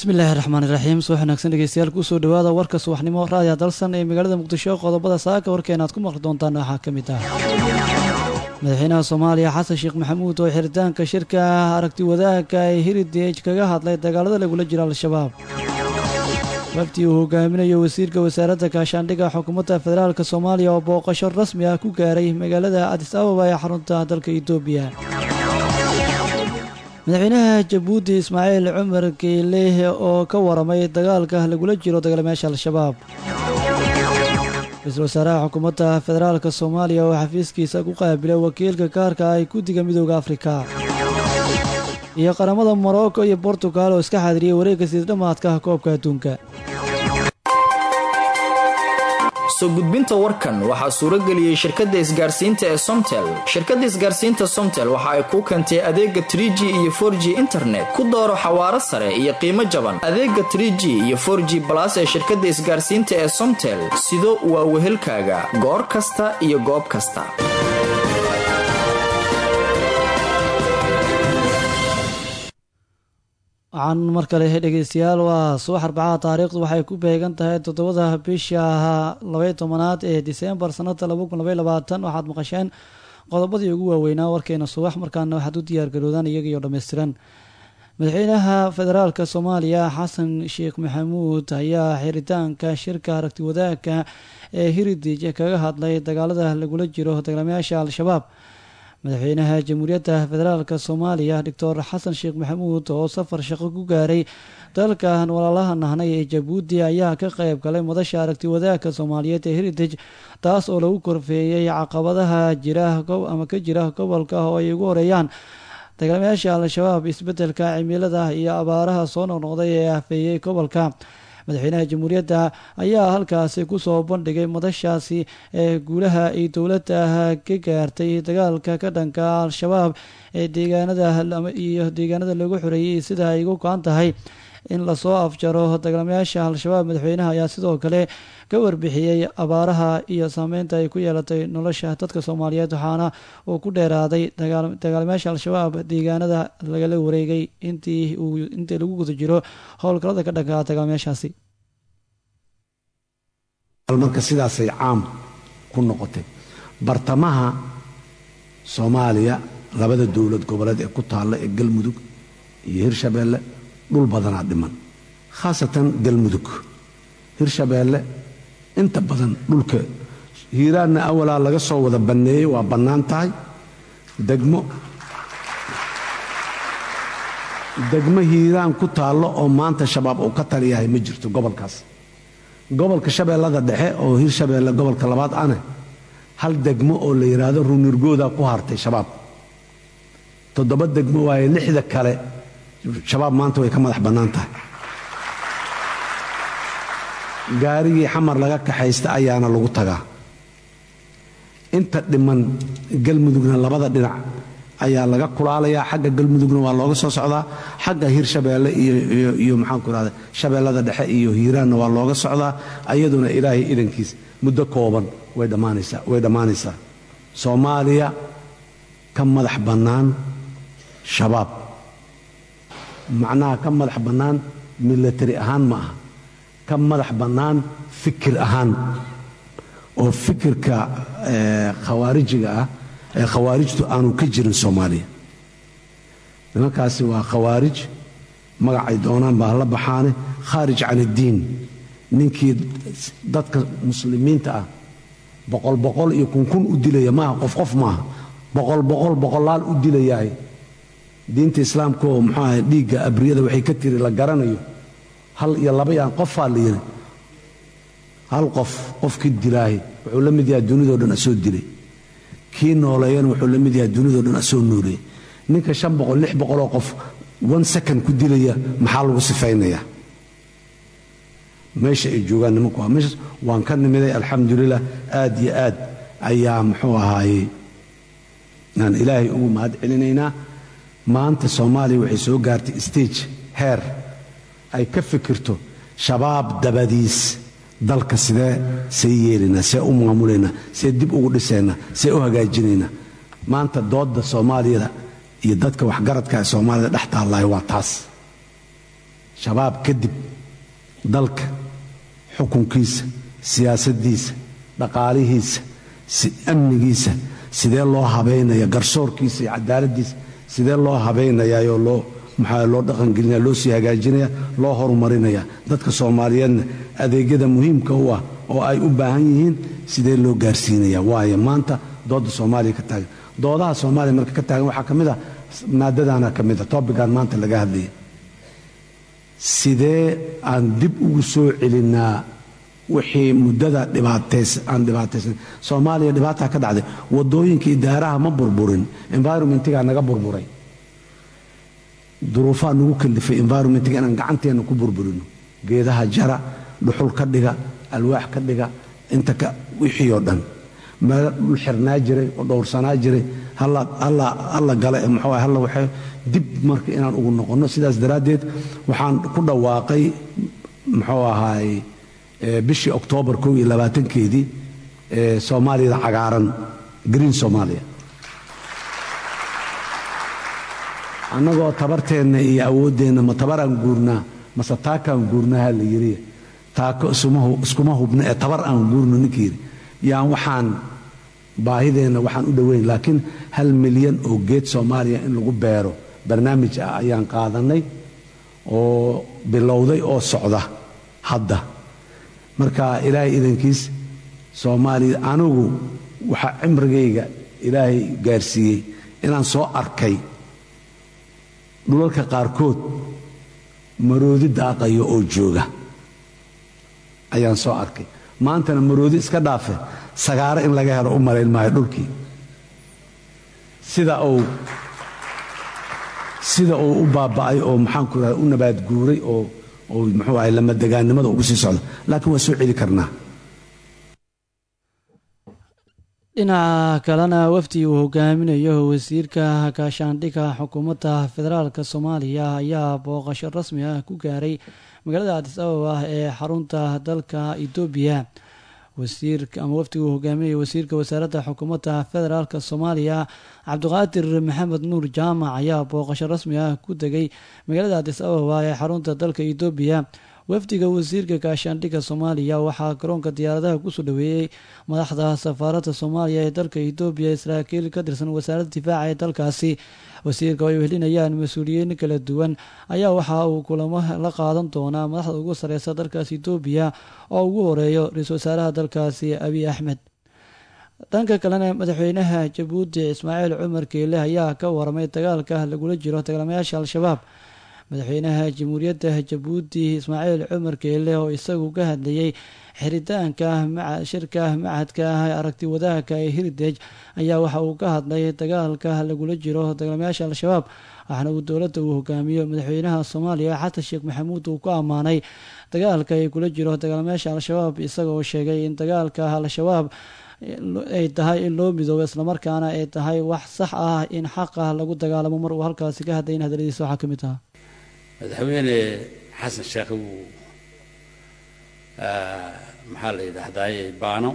bismillaahi raxmaan iraxiim subax wanaagsan dhegeystayaal kusoo dhawaada warka subaxnimo raadiya dalsan ee magaalada muqdisho qodobada saaka warkeena aad ku maqli doontaan waxaa ka mid ah madaxweynaha soomaaliya xasan sheekh maxamuud oo xiritaanka shirka aragti wadaagka ee heritage kaga hadlay dagaalada lagula jiro al-shabaab waftii uu hogaaminayo wasiirka wasaaradda gaashaandhigga xukuumadda federaalk soomaaliya oo booqasho rasmi ah ku gaaray magaalada adis ababa ee xarunta dalka etoobiya madaxweynaha jabuuti ismaaciil cumar geeleh oo ka waramay dagaalka lagula jiro dagaalamayaasha al-shabaab ra-iisul wasaaraha xukuumadda federaalk soomaaliya oo xafiiskiisa ku qaabilay wakiilka kaarka ay guddiga midooda afrika iyo qaramada morocco iyo bortugal oo iska xaadiriyay wareegga siidhamaadka koobka adduunka soo gudbinta warkan waxaa suurageliyey shirkadda isgaarsiinta ee somtel shirkadda isgaarsiinta somtel waxa ay kuu keentay adeega tr g iyo for g internet ku dooro xawaaro sare iyo qiimo jaban adeega tr g iyo for g balas ee shirkadda isgaarsiinta ee somtel sido waa wehelkaaga goor kasta iyo goob kasta waxaan mar kale dhegeystayaal waa subax arbacaha taariikhdu waxay ku beegan tahay toddobada bisha labay tobanaad ee disembar sanada laba kun labay labaatan waxaad maqasheen qodobadii ugu waaweynaa warkeena subax markaana waxaad u diyaargaroodaan iyagiyo dhammaystiran madaxweynaha federaalk soomaaliya xasan sheekh maxamuud ayaa xiritaanka shirka aragti wadaagka ee heritage kaga hadlay dagaalada lagula jiro dagaalamayaasha al-shabaab madaxweynaha jamhuuriyadda federaalk soomaaliya doctor xasan sheekh maxamuud oo safar shaqo ku gaaray dalkan walaalaha nahnay ee jabuuti ayaa ka qayb galay madasha aragti wadaagka soomaaliyeed ee heritage taas oo lagu korfeeyey caqabadaha jira ama ka jira gobolka oo ay ugu horeeyaan dagaalamayaasha al-shabaab isbedelka cimilada iyo abaaraha soo noqnoqday ee afeeyey gobolka madaxweynaha jamhuuriyadda ayaa halkaasi kusoo bandhigay madashaasi ee guulaha ay dowladda ka gaartay dagaalka ka dhanka al-shabaab ee deegaanada iyo deegaanada lagu xoreeyey sida ay ugu go-an tahay in lasoo afjaro dagaalamayaasha al-shabaab madaxweynaha ayaa sidoo kale ka warbixiyey abaaraha iyo saameynta ay ku yeelatay nolosha dadka soomaaliyeed waxaana uu ku dheeraaday dagaalamayaasha al-shabaab deegaanada lagala wareegay intii uu intii lagu guda jiro howlgalada ka dhanka dagaalamayaashaasi marka sidaasay caam ku noqotay bartamaha soomaaliya labada dowlad goboleed ee ku taalla ee galmudug iyo hirshabeelle dhul badanaa dhiman khaasatan galmudug hirshabeelle inta badan dhulka hiiraanna awalaa laga soo wada banneeyey waa bannaan tahay degmo degmo hiiraan ku taallo oo maanta shabaab uu ka taliyahay ma jirto gobolkaas gobolka shabeellada dhexe oo hirshabeelle gobolka labaad ane hal degmo oo la yidhaahdo runirgoodaa ku hartay shabaab toddoba degmo waaye lixda kale shabaab maanta way ka madax bannaan tahay gaarigii xamar laga kaxaysta ayaana lagu tagaa inta dhiman galmudugna labada dhinac ayaa laga kulaalayaa xagga galmudugna waa looga soo socdaa xagga hirshabeelle iyo maxaanku irahda shabeellada dhexe iyo hiiraanna waa looga socdaa ayaduna ilaahay idankiis muddo kooban way dhammaanaysaa soomaaliya ka madax bannaan shabaab macnaha ka madax bannaan milatari ahaan ma aha ka madax bannaan fikir ahaan oo fikirka khawaarijiga ah ee khawaarijtu aanu ka jirin soomaaliya nimankaasi waa khawaarij magacay doonaan baa la baxaane khaarij can iddiin ninkii dadka muslimiinta ah boqol boqol iyo kunkun u dilaya maaha qof qof maaha boqol boqol boqolaal u dilayahay diinta islaamka oo muxuu ahay dhiigga abriyada waxay ka tiri la garanayo hal iyo laba yaan qofaa la yidhi hal qof qofkii dilaahay wuxuu la mid yahay dunidao dhan asoo dilay kii nooleeyana wuxuu la mid yahay dunidao dhan asoo nooleeyay ninka shan boqol lix boqoloo qof one second ku dilaya maxaa lagu sifaynayaa meesha ay joogaan nimanku waa meeshaas waan ka nimiday alxamdulilah aad iyo aad ayaa muxuu ahaaye aan ilaahay ugu mahad celinaynaa maanta soomaaliya waxay soo gaartay stage heer ay ka fikirto shabaab dabadiis dalka sidee see yeelaynaa see u maamulaynaa see dib ugu dhisaynaa see u hagaajinaynaa maanta doodda soomaaliyada iyo dadka waxgaradka ee soomaalida dhex taallaayo waa taas shabaab kadib dalka xukunkiisa siyaasaddiisa dhaqaalihiisa amnigiisa sidee loo habaynaya garsoorkiisa iyo cadaaladdiisa sidee loo habaynayaayoo loo maxaa loo dhaqangelinaya loo sii hagaajinaya loo horumarinaya dadka soomaaliyeedna adeegyada muhiimka u ah oo ay u baahan yihiin sidee loo gaarsiinaya waayo maanta dooda soomaaliya ka taagan doodaha soomaaliya marka ka taagan waxaa ka mid ah maadadaana ka mid a tobigan maanta laga hadlaya sidee aan dib ugu soo celinnaa wixii muddada dhibaatays aan dhibaataysan soomaaliya dhibaataa ka dhacday waddooyinka idaaraha ma burburin environmentigaa naga burburay duruufaa nagu kalifay environmentiga inaan gacanteenna ku burburino geedaha jara dhuxul ka dhiga alwaax ka dhiga inta ka wixii oo dhan meelo dhul xirnaa jiray oo dhowrsanaa jiray halla gale muxuu halla waxay dib marka inaan ugu noqonno sidaas daraaddeed waxaan ku dhawaaqay muxuu ahaay bishii oktoobar kow iyo labaatankeedii soomaaliyada cagaaran green soomaaliya annagoo tabarteenna iyo awooddeenna ma tabaraan guurnaa mase taakaan guurnaha la yidhi taako iskuma hubna ee tabar aan guurno ninkii yidhi yaan waxaan baahideenna waxaan u dhoweyn laakiin hal milyan oo geed soomaaliya in lagu beero barnaamij ah ayaan qaadannay oo bilowday oo socda hadda marka ilaahay idankiis soomaaliya anigu waxaa cimrigayga ilaahay gaarsiiyey inaan soo arkay dhulalka qaarkood maroodi daaqayo oo jooga ayaan soo arkay maantana maroodi iska dhaafe sagaaro in laga helo u malayn maayo dhulkii sida uu sida uu u baaba'ay oo maxaanku raha u nabaad guuray oo oo muxuu ahay lamadegaannimada ugu sii socdo laakiin waa soo celi karnaa dhinaca kalena wafdi uu hogaaminayo wasiirka gaashaandhigga xukuumadda federaalk soomaaliya ayaa booqasho rasmi ah ku gaaray magaalada adis ababa ee xarunta dalka etoobiya wasiirka ama wafdiga uu hogaaminaya wasiirka wasaaradda xukuumadda federaalk soomaaliya cabdiqaadir maxamed nuur jaamac ayaa booqasho rasmi ah ku degay magaalada adis ababa ee xarunta dalka etoobiya wafdiga wasiirka gaashaandhigga soomaaliya waxaa garoonka diyaaradaha kusoo dhaweeyey madaxda safaaradda soomaaliya ee dalka etoobiya saraakiil ka tirsan wasaaradda difaaca ee dalkaasi wasiirka oo ay wehelinayaan mas-uuliyiin kala duwan ayaa waxa uu kulamo la qaadan doonaa madaxda ugu sareysa dalkaasi etoobiya oo ugu horeeyo ra-iisul wasaaraha dalkaasi abiy axmed dhanka kalena madaxweynaha jabuuti ismaaciil cumar keele ayaa ka waramay dagaalka lagula jiro dagaalamayaasha al-shabaab madaxweynaha jamhuuriyadda jabuuti ismaaciil cumar keele oo isagu ka hadlayey xiritaanka shirka macadka ah ee aragti wadaagka ee heritage ayaa waxa uu ka hadlay dagaalka lagula jiro dagaalamayaasha al-shabaab waxaana uu dowladda uu hogaamiyo madaxweynaha soomaaliya xasan sheekh maxamuud uu ku ammaanay dagaalka ay kula jiro dagaalamayaasha al-shabaab isaga oo sheegay in dagaalka al-shabaab ay tahay in loo midoobo islamarkaana ay tahay wax sax ah in xaqa lagu dagaalamo mar uu halkaasi ka hadlayn hadaladiisa waxaa ka mid ah madaxweyne xasan sheekh wuu maxaa la yidhaahdaye baano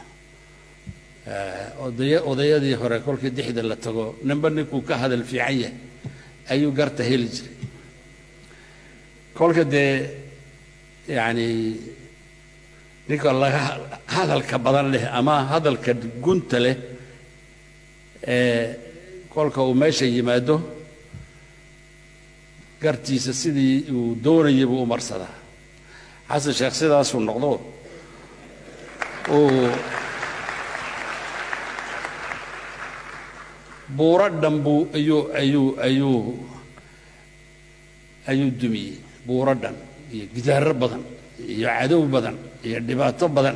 odaya odayadii hore kolkii dixda la tago ninba ninkuu ka hadal fiican yahay ayuu garta heli jiray kolka dee yacni ninka laga hadalka badan leh ama hadalka gunta leh ee kolka uu meesha yimaado gartiisa sidii uu doonayay buu u marsadaa xasan sheekh sidaasuu noqdo uu buuro dhan buu ayuu ayuu ayuu ayuu dumiyey buuro dhan iyo gidaaro badan iyo cadow badan iyo dhibaato badan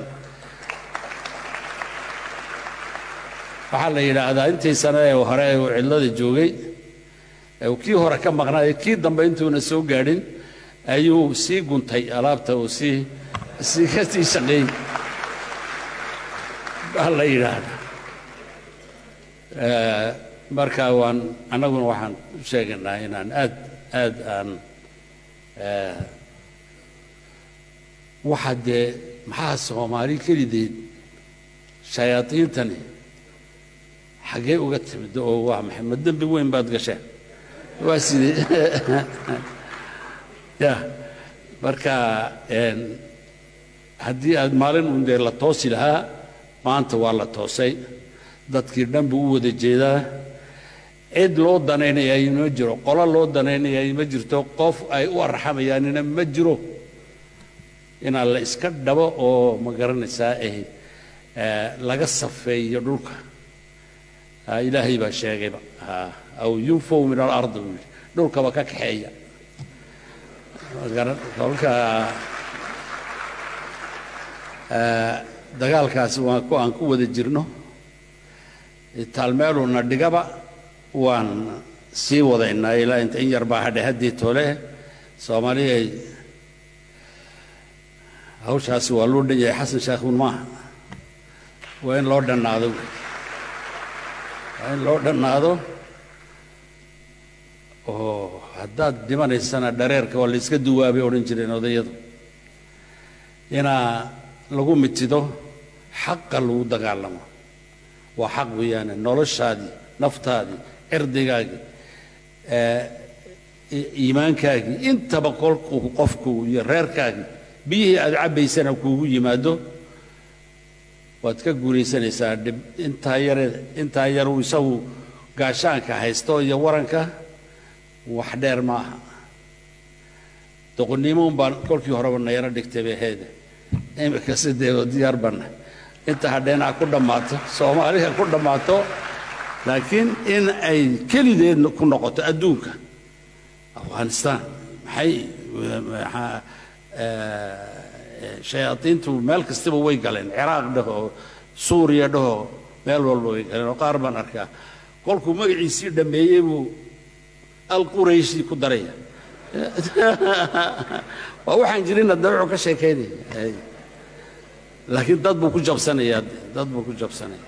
waxaa la yidhaahdaa intii sane ee hore ee uu cidlada joogay kii hore ka maqnaayo kii dambe intuuna soo gaadhin ayuu sii guntay alaabta uu sii sii ka sii shaqeeyey baa la yidhaahdaa marka waan annaguna waxaan u sheegaynaa inaan aad aad aan waxa dee maxaa soomaali kelideed shayaadiintani xaggee uga timid oo waa maxay ma dembi weyn baad gasheen waa sidee ya marka haddii aad maalin un dee la toosi lahaa maanta waa la toosay dadkii dhan buu u wada jeedaa cid loo danaynayaay ma jiro qolo loo danaynayaay ma jirto qof ay u arxamayaanina ma jiro inaan la iska dhabo oo ma garanaysaa eh laga safeeyo dhulka ilaahay baa sheegayba aw yunfow min alardi buu yidhi dhulkaba ka kaxeeya kolka dagaalkaasi waa ku aan ku wada jirno taalmeeluna dhigaba waan sii wadaynaa ilaa inta in yar baa hadhe haddii tole soomaaliya hawshaasi waa loo dhan yahay xasan sheekhuun maaha waa in loo dhannaado waa in loo dhannaado oo haddaad dhimanaysana dhareerka waa la iska duwaabay odhan jireen odayadu inaa lagu mitido xaqa lagu dagaalamo waa xaq weeyaane noloshaadii naftaadii cirdigaagii iimaankaagii intaba kolkuu qofku iyo reerkaagii biyihii aad cabbaysana kuugu yimaado waad ka guulaysanaysaa dhib intaa yare intaa yar uu isagu gaashaanka haysto iyo waranka wax dheer ma aha doqonnimo un baan kolkii horeba nayaro dhigtay bay ahayd imika sidee diyaar banna inta hadheen a ku dhammaato soomaaliya ku dhammaato laakiin in ay kelideed ku noqoto adduunka afghanistan maxay shayaadiintu meel kastaba way galeen ciraaq dhaho suuriya dhaho meel walba way galeen oo qaar baan arkaa kolkuu magaciisii dhammeeyey buu alqurayshi ku daraya waa waxaan jirinna dee wuxuu ka sheekaynaya laakiin dad buu ku jabsanayaa dad buu ku jabsanaya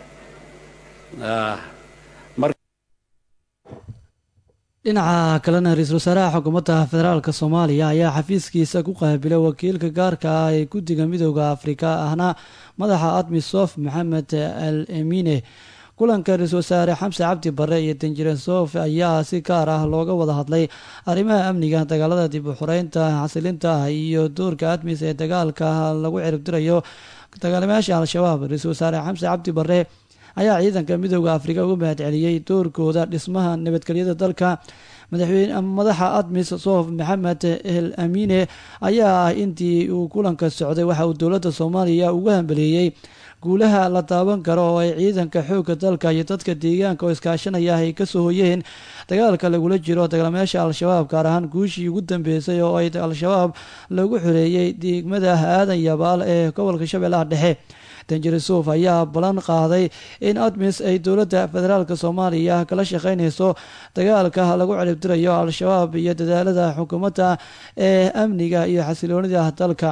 dhinaca kalena ra-iisul wasaaraha xukuumadda federaalk soomaaliya ayaa xafiiskiisa ku qaabilay wakiilka gaarka ah ee guddiga midooda afrika ahna madaxa admisof maxamed al emine kulanka ra-iisul wasaare xamse cabdi bare iyo danjire sof ayaa si gaar ah looga wada hadlay arrimaha amniga dagaalada dib u xoreynta xasilinta iyo doorka admis ee dagaalka lagu ciribtirayo dagaalamayaasha al-shabaab ra-iisul wasaare xamse cabdi bare ayaa ciidanka midooda afrika uga mahad celiyey doorkooda dhismaha nabadgelyada dalka madaxweyne madaxa admis sof maxamed el amine ayaa ah intii uu kulanka socday waxa uu dowladda soomaaliya ugu hambeleeyey guulaha la taaban karo oo ay ciidanka xoogga dalka iyo dadka deegaanka oo iskaashanaya ay kasoo hoyeen dagaalka lagula jiro dagaalamayaasha al-shabaab gaar ahaan guushii ugu dambeysay oo ay al-shabaab lagu xoreeyey degmada aadan yabaal ee gobolka shabeellaha dhexe danjire suuf ayaa ballan qaaday in admis ay dowladda federaalk soomaaliya kala shaqeynayso dagaalka lagu ciribtirayo al-shabaab iyo dadaalada xukuumadda ee amniga iyo xasiloonida dalka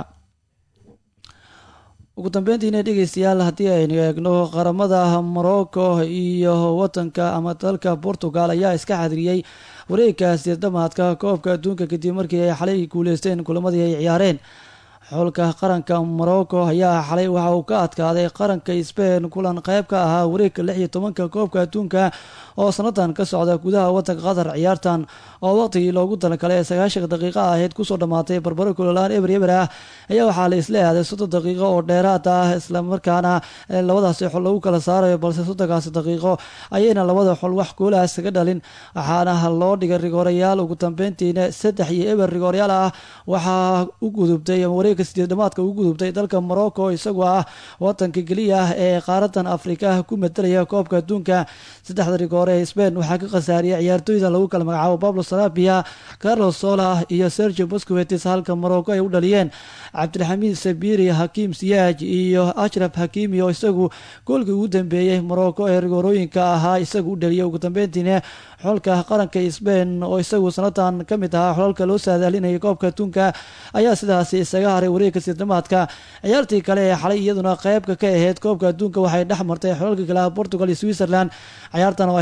ugu dambeyntiina dhegeystayaal haddii aynu eegno qaramada morocco iyo wadanka ama dalka portugal ayaa iska xadiriyey wareegkaasi dhamaadka koobka adduunka kadib markii ay xalay guuleysteen kulamadii ay ciyaareen xulka qaranka morocco ayaa xalay waxa uu ka adkaaday qaranka sbain kulan qeyb ka ahaa wareegka lix iyo tobanka koobka adduunka oo sanadan ka socda gudaha wadanka qatar ciyaartan oo waqtigii loogu talagalay ee sagaashan daqiiqo ahayd kusoo dhammaatay barbaro kulolaan eber eber ah ayaa waxaa la isla aaday soddon daqiiqo oo dheeraad ah islamarkaana labadaasi xol lagu kala saarayo balse soddonkaasi daqiiqo ayayna labada xol wax goolaas kaga dhalin waxaana loo dhigay rigoorayaal ugu dambeyntiina saddex iyo eber rigoorayaal ah waxaa u gudubtay wareegka sideed dhamaadka ugu gudubtay dalka morocco isagoo ah wadanka keliya ah ee qaaradan afrika ku matalaya koobka adduunka saddexda rigoore ee sbain waxaa ka khasaariyay ciyaartooyda lagu kala magacaabo pablo sarabia carlos sola iyo sergio boscovetis halka morocco ay u dhaliyeen cabdilxamiid sabiri hakiim siyaaj iyo ashraf hakimi oo isagu goolkii ugu dambeeyey morocco ee rigoorooyinka ahaa isagu u dhaliyay ugu dambeyntiina xolka qaranka sbain oo isagu sanadan ka mid ahaa xolalka loo saadaalinayay koobka adduunka ayaa sidaasi isaga haray wareegka siidamaadka ciyaartii kale ee xalay iyaduna qeybka ka ahayd koobka adduunka waxay dhex martay xolalka kale ah portugal iyo switzerland ciyaartan oo ahayd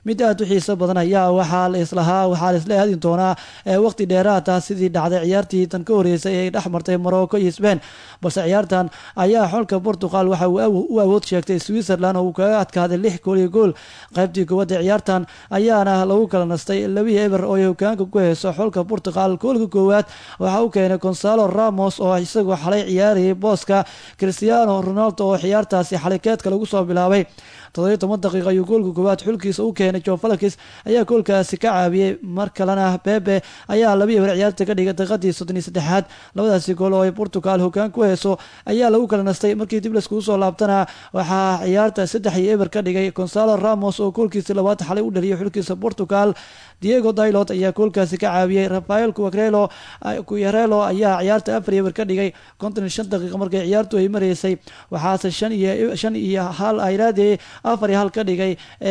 mid aad u xiiso badan ayaa waxaa la islahaa waxaa la isla aadin doonaa waqti dheeraad ah sidii dhacday ciyaartii tan ka horeysay ee dhex martay morocco iyo sbain balse ciyaartan ayaa xulka portugal waxa uu u awood sheegtay switzerland oo uu kaga adkaaday lix gool iyo gool qaybtii koowaad ee ciyaartan ayaana lagu kala nastay labihii eber oo ay hogaanka ku heyso xulka portugal goolka koowaad waxa uu keenay gonzalo ramos oo isagoo xalay ciyaarayay booska cristiano ronaldo oo ciyaartaasi xalay keedka lagu soo bilaabay toddobiyo toban daqiiqa ayuu goolka koowaad xulkiisa u keenay jo falakis ayaa goolkaasi ka caabiyey mar kalena bebe ayaa labii eber ciyaarta ka dhigay daqiiqadii soddon iyo saddexaad labadaasi gool oo ay portugal hogaan ku heyso ayaa lagu kala nastay markii dib laiskugu soo laabtana waxaa ciyaarta saddex iyo eber ka dhigay gonzalo ramos oo goolkiisi labaad xalay u dhaliyay xulkiisa portugal diego dailot ayaa goolkaasi ka caawiyey rafael cuarelo cuyarelo ayaa ciyaarta afar eber ka dhigay konton iyo shan daqiiqa markay ciyaartu ay maraysay waxaase shan iyo shan iyo hal ayraade afar iyo hal ka dhigay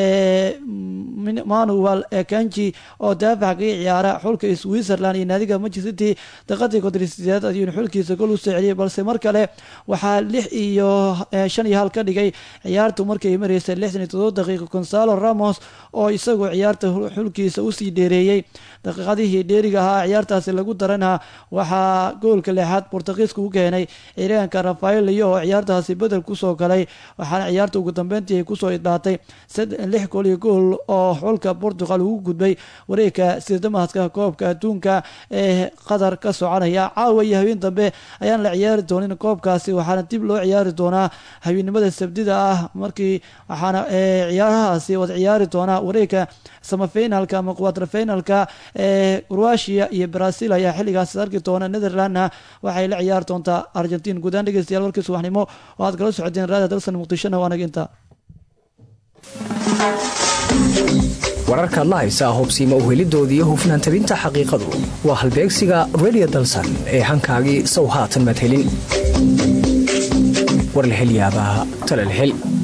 manuel kanji oo daafac kaga ciyaara xulka switzerland iyo naadiga manchester city daqiiqadii konton sideed ayuuna xulkiisa gool usoo celiyay balse mar kale waxaa lix iyo shan iyo hal ka dhigay ciyaartu markay maraysay lixdan iyo todoba daqiiqa gonzalo ramos oo isagoo ciyaarta xulkiisa usii dheereeyey daqiiqadihii dheeriga ahaa ciyaartaasi lagu darana waxaa goolka lixaad bortugiiska u keenay ciiraanka rafael liyo oo ciyaartaasi bedel kusoo galay waxaana ciyaarta ugu dambeyntii ay kusoo idhaatay lix gool iyo gool oo xulka portugal ugu gudbay wareegka sirdamaadka koobka adduunka ee qatar ka soconaya caawa iyo habeen dambe ayaan la ciyaari doonin koobkaasi waxaana dib loo ciyaari doonaa habeennimada sabdida ah markii waxaana ciyaarahaasi wada ciyaari doonaa wareegka samafinalka ama quaterfinalka ee croatia iyo brazil ayaa xilligaas arki doona netherlandna waxay la ciyaari doontaa argentin guudaan dhegeystayaal warkii subaxnimo oo aad kala socodeen raada dalsan muqdishona waanaga intaa wararkaad la haysaa hubsiima uhelidoodii hufnaan tabinta xaqiiqadu waa halbeegsiga redio dalsan ee hankaagii sow haatan madhelin warlahelyaabaha talalhel